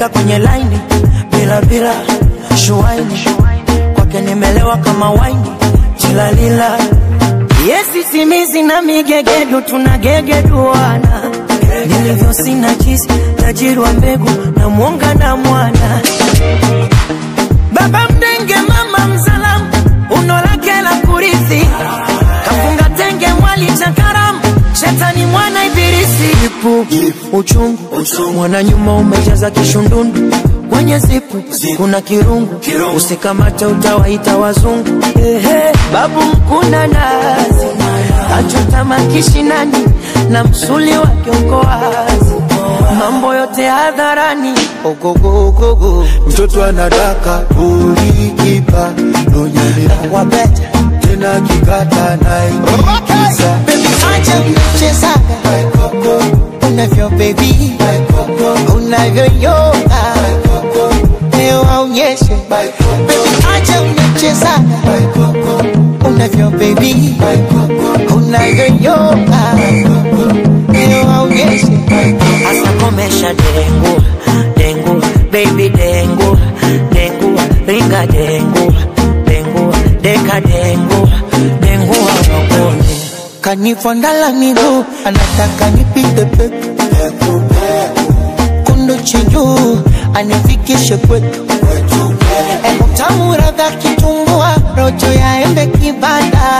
akifika kwenye laini bila bila shuaini kwake nimelewa kama waini tilalila yesi simizi na migegedu tunagegeduana nilivyo sina chisi tajiri wa mbegu na mwonga na mwana baba mdenge mama msalamu uno lake la kurithi kafunga tenge mwali cha karamu shetani mwana ibilisi ipu uchungu mwana nyuma umejaza kishundundu kwenye zipu kuna kirungu usikamate utawaita wazungu Ehe, babu mkuna nazi kachota makishinani na msuli wa kiongoazi mambo yote hadharani ogogogogo mtoto anadaka ulikipa nonyelea wabeta tena kikata naikiza Baby, acha mchezaga unavyo baby unavyoyoga leo aonyeshe Baby, acha mchezaga unavyo baby unavyoyoga leo aonyeshe asa komesha dengu dengu baby dengu dengu ringa dengu dengu deka dengu dengu awakone kanifondala miguu anataka nipite peku kundu chinjuu anifikishe kwetu Emu tamu radha kitumbua rojo ya embe kibada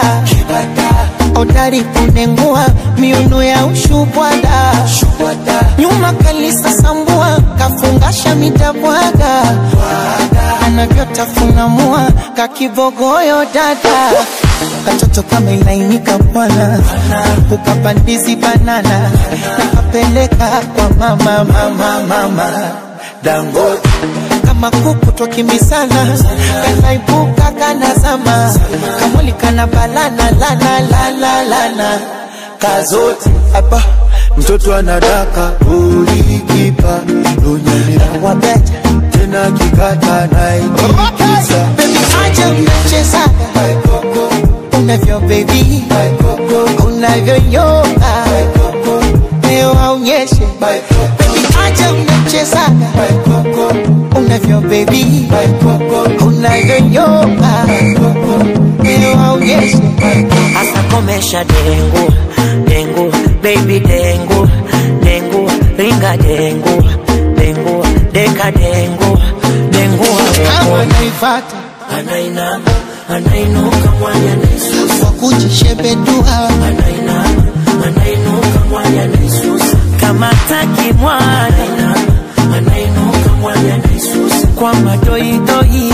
odari kunengua miuno ya ushubwada nyuma kalisa sambua kafungasha mitabwaga anavyotafuna mua kakibogoyo dada katoto kama ilainika bwana ukapandizi banana nakapeleka kwa mama mama mama dangote kama kuku twakimbisana kanaibuka kanazama kamwili kana balana lana lana lana kazote hapa mtoto anadaka ulikipa nonyelea wabeta tena kikata naikiza bebi aja mnachezaga unavyo bebi unavyoyoga leo aonyeshe bebi aja mnachezaga unavyo bebi unavyoyoga leo aonyeshe asa komesha dengu dengu baby dengu dengu ringa dengu dengu deka dengu dengu kama naifata anainama anainuka mwanya naisusa kwa kujishebedua anainama anainuka mwanya naisusa kama taki mwana anainuka mwanya naisusa kwa madoido